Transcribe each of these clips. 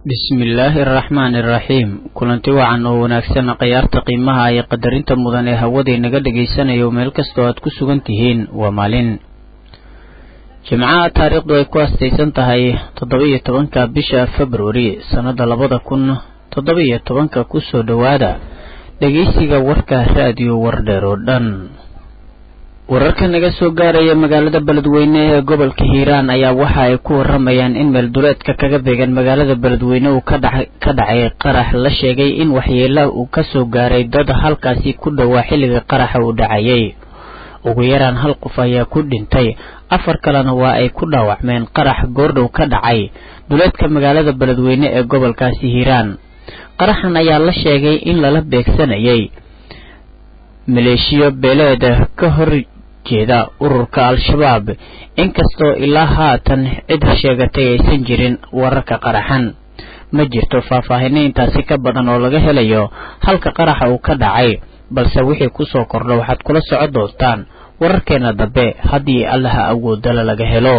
bismillaahi araxmaani iraxiim kulanti wacan oo wanaagsan khayaarta qiimaha iyo qadarinta mudan ee hawadii naga dhagaysanayo meel kastoo aad ku sugan tihiin waa maalin jimcaha taariikhdu ay ku astaysan tahay toddoba-iyo tobanka bisha februari sannada labada kun toddoba-iyo tobanka kusoo dhowaada dhegeysiga warka raadiyo wardheer oo dhan wararka naga soo gaaraya magaalada beledweyne ee gobolka hiiraan ayaa waxa ay ku waramayaan in meelduleedka kaga beegan magaalada beledweyne uu ka dhacay qarax la sheegay in waxyeela uu kasoo gaaray dad halkaasi ku dhowaa xilliga qaraxa uu dhacayay ugu yaraan hal qof ayaa ku dhintay afar kalena waa ay ku dhaawacmeen qarax goordhow ka dhacay duleedka magaalada beledweyne ee gobolkaasi hiiraan qaraxan ayaa la sheegay in lala beegsanayay maleeshiyo beeleed ka hor jeeda ururka al-shabaab inkastoo ilaa haatan cid sheegatay aysan jirin wararka qaraxan ma jirto faahfaahino intaasi ka badan oo laga helayo halka qaraxa uu ka dhacay balse wixii kusoo kordha waxaad kula socon doontaan wararkeena dambe haddii allaha awoodala laga helo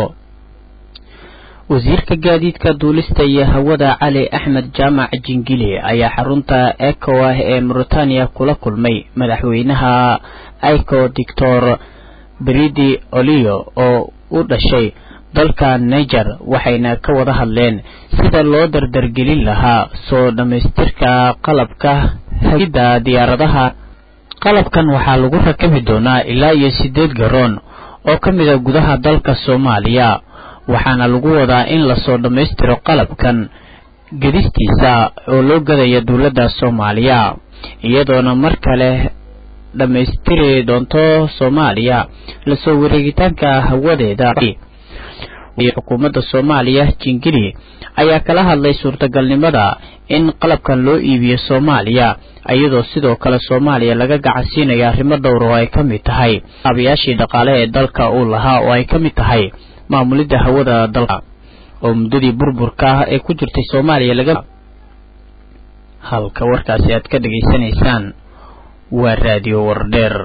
wasiirka gaadiidka duulista iyo hawada cali axmed jaamac jingili ayaa xarunta ecowa ee mauritania kula kulmay madaxweynaha ico doctor bridi olio oo u dhashay dalka niger waxayna ka wada hadleen sida loo dardargelin lahaa soo dhammaystirka qalabka hagidda diyaaradaha qalabkan waxaa lagu rakabi doonaa ilaa iyo siddeed garoon oo ka mid a gudaha dalka soomaaliya waxaana lagu wadaa in lasoo dhammaystiro qalabkan gedistiisa oo loo gadaya dowladda soomaaliya iyadoona mar kale dhammaystiri doonto soomaaliya lasoo wareegitaanka hawadeeda xukuumadda soomaaliya jingili ayaa kala hadlay suurtagalnimada in qalabkan loo iibiyo soomaaliya iyadoo sidoo kale soomaaliya laga gacansiinayo arrimo dhowr oo ay ka mid tahay aabayaashii dhaqaale ee dalka uu lahaa oo ay ka mid tahay maamulidda hawada dalka oo muddadii burburka ah ee ku jirtay soomaaliya laga halka warkaasi aad ka dhegaysanaysaan waa raadiyo wardheer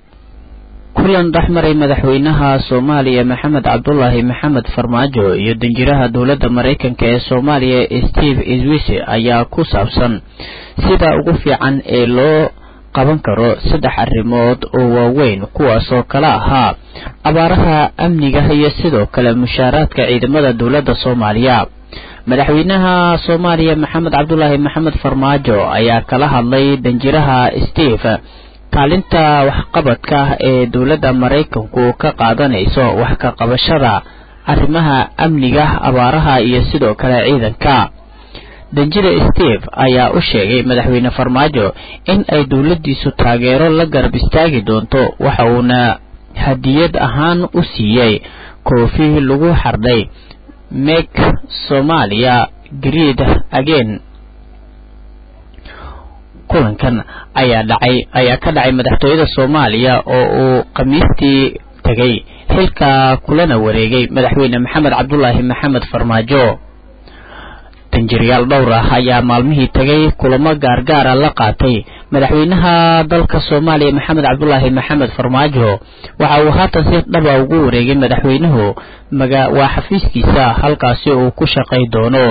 kulan dhexmaray madaxweynaha soomaaliya maxamed cabdulaahi maxamed farmaajo iyo danjiraha dowladda maraykanka ee soomaaliya steve iswise ayaa ku saabsan sida ugu fiican ee loo qaban karo saddex arrimood oo waaweyn kuwaasoo kala ahaa abaaraha amniga iyo sidoo kale mushaaraadka ciidamada dowladda soomaaliya madaxweynaha soomaaliya maxamed cabdulaahi maxamed farmaajo ayaa kala hadlay danjiraha steve kaalinta waxqabadka ee dowladda maraykanku ka qaadanayso wax ka qabashada arrimaha amniga abaaraha iyo sidoo kale ciidanka danjida steve ayaa u sheegay madaxweyne farmaajo in ay dowladdiisu taageero la garab istaagi doonto waxa uuna hadiyad ahaan u siiyey koofi lagu xardhay mek soomaaliya greed again kulankan ayaa dhacay ayaa ka dhacay madaxtooyada soomaaliya oo uu khamiistii tegay xilka kulana wareegay madaxweyne maxamed cabdulaahi maxamed farmaajo danjirayaal dhowr ah ayaa maalmihii tegay kulamo gaargaara la qaatay madaxweynaha dalka soomaaliya maxamed cabdulaahi maxamed farmaajo waxa uu haatan si dhaba ugu wareegay madaxweynuhu waa xafiiskiisa halkaasi uu ku shaqay doono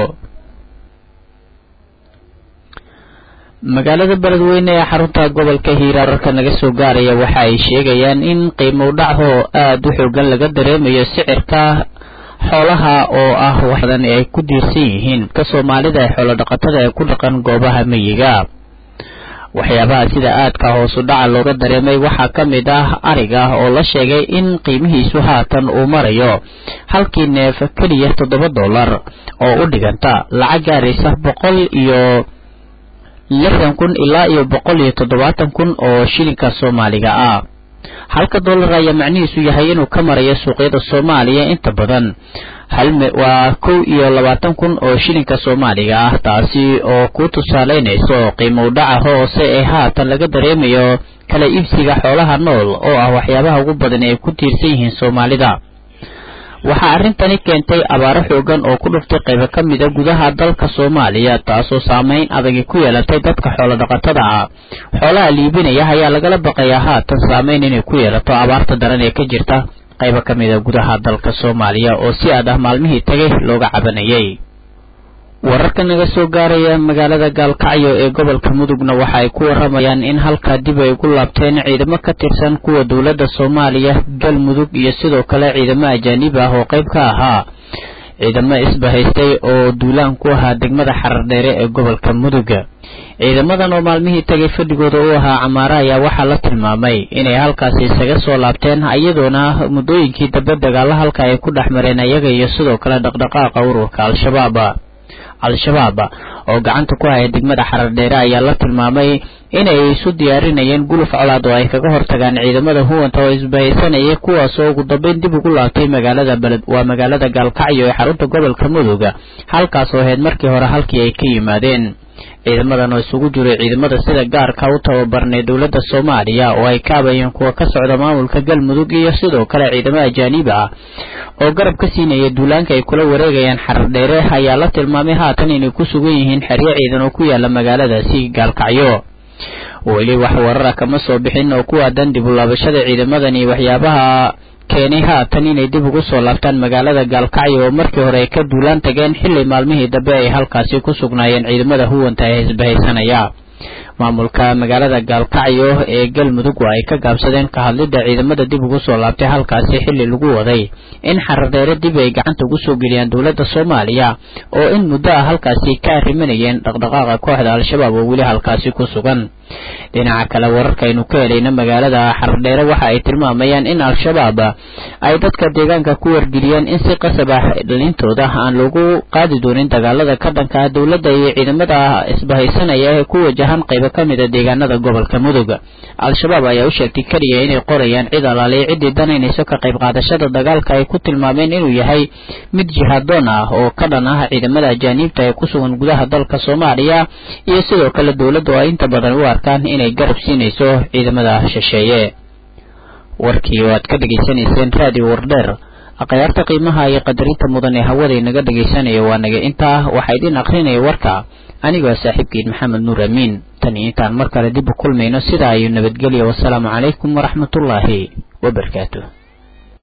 magaalada beledweyne ee xarunta gobolka hiiraan warka naga soo gaaraya waxa ay sheegayaan in qiimo dhacoo aada u xoogan laga dareemayo sicirka xoolaha oo ah waxdan ay ku diirsan yihiin ka soomaalida ee xoolo dhaqatada ee ku dhaqan goobaha miyiga waxyaabaha sida aadka hoosu dhaca looga dareemay waxaa ka mid ah ariga oo la sheegay in qiimihiisu haatan uu marayo halkii neef keliya toddoba dollar oo u dhiganta lacag gaaraysa boqol iyo lixdan kun ilaa iyo boqol iyo toddobaatan kun oo shilinka soomaaliga ah halka dollar ayaa macnihiisu yahay inuu ka marayo suuqyada soomaaliya inta badan waa kow iyo labaatan kun oo shilinka soomaaliga ah taasi oo ku tusaaleynayso qiimo dhaca hoose ee haatan laga dareemayo kala iibsiga xoolaha nool oo ah waxyaabaha ugu badan ee ku tiirsan yihiin soomaalida waxaa arrintani keentay abaaro xoogan oo ku dhuftay qaybo ka mid a gudaha dalka soomaaliya taasoo saameyn adagi ku yeelatay dadka xoolo dhaqatada ah xoolaha liibinaya ayaa lagala baqayaa haatan saameyn inay ku yeelato abaarta daran ee ka jirta qaybo ka mid a gudaha dalka soomaaliya oo si aad ah maalmihii tagay looga cabanayay wararka naga soo gaaraya magaalada gaalkacyo ee gobolka mudugna waxa ay ku waramayaan in halkaa dib ay ugu laabteen ciidamo ka tirsan kuwa dowladda soomaaliya galmudug iyo sidoo kale ciidamo ajaanib ah oo qayb ka ahaa ciidamo isbahaystay oo duulaan ku ahaa degmada xarardheere ee gobolka mudug ciidamadan oo maalmihii tagay fadhigooda u ahaa camaare ayaa waxaa la tilmaamay inay halkaasi isaga soo laabteen iyadoona muddooyinkii dambe dagaalla halka ay ku dhex mareen iyaga iyo sidoo kale dhaqdhaqaaqa ururka al-shabaab al-shabaab oo gacanta ku haya degmada xarardheere ayaa la tilmaamay inay isu diyaarinayeen guluf colaad oo ay kaga hortagaan ciidamada huwanta oo isbahaysanaya kuwaas oo ugu dambeyn dib ugu laabtay magaalada beled waa magaalada gaalkacyo ee xarunta gobolka mudug halkaas oo ahayd markii hore halkii ay ka yimaadeen ciidamadan oo isugu jiray ciidamada sida gaarka u tababarnay dowladda soomaaliya oo ay kaabayeen kuwa ka socda maamulka galmudug iyo sidoo kale ciidamo ajaanib ah oo garab ka siinaya duulaanka ay kula wareegayaan xarardheere ayaa la tilmaamay haatan inay ku sugan yihiin xeryo ciidan oo ku yaala magaaladaasi gaalkacyo weli wax warara kama soo bixin oo ku aadan dib u laabashada ciidamadan iyo waxyaabaha keenay haatan inay dib ugu soo laabtaan magaalada gaalkacyo oo markii hore ay ka duulaan tageen xilli maalmihii dambe ay halkaasi ku sugnaayeen ciidamada huwanta ee isbahaysanaya maamulka magaalada gaalkacyo ee galmudug waa ay ka gaabsadeen ka hadlidda ciidamada dib ugu soo laabtay halkaasi xilli lagu waday in xarardheere dib ay gacanta ugu soo geliyaan dowladda soomaaliya oo in muddo ah halkaasi ka arrimanayeen dhaqdhaqaaqa kooxda al-shabaab oo weli halkaasi ku sugan dhinaca kale wararkaaynu ka helayna magaalada xardheere waxa ay tilmaamayaan in al-shabaab ay dadka deegaanka ku wargeliyeen in si qasab ah dhalintooda aan loogu qaadi doonin dagaalada ka dhanka ah dowladda iyo ciidamada isbahaysanaya ee ku wajahan qaybo ka mid a deegaanada gobolka mudug al-shabaab ayaa u sheegtay keliya inay qorayaan cid alaaliya ciddii danaynayso ka qayb qaadashada dagaalka ay ku tilmaameen inuu yahay mid jihaadoon ah oo ka dhan ah ciidamada ajaaniibta ee ku sugan gudaha dalka soomaaliya iyo sidoo kale dowladda oo ay inta badan u arkaan inay garab siinayso ciidamada shisheeye warkii oo aad ka dhegaysanayseen raadiyo wardheer akhyaarta qiimaha iyo qadarinta mudan ee hawada inaga dhegaysanaya waa naga intaa waxaa idin akrinaya warka anigoo saaxiibkiin maxamed nuur amiin tan iyo intaan mar kale dib u kulmayno sidaa ayuu nabadgelya wasalaamu calaykum waraxmatullaahi wabarakaatu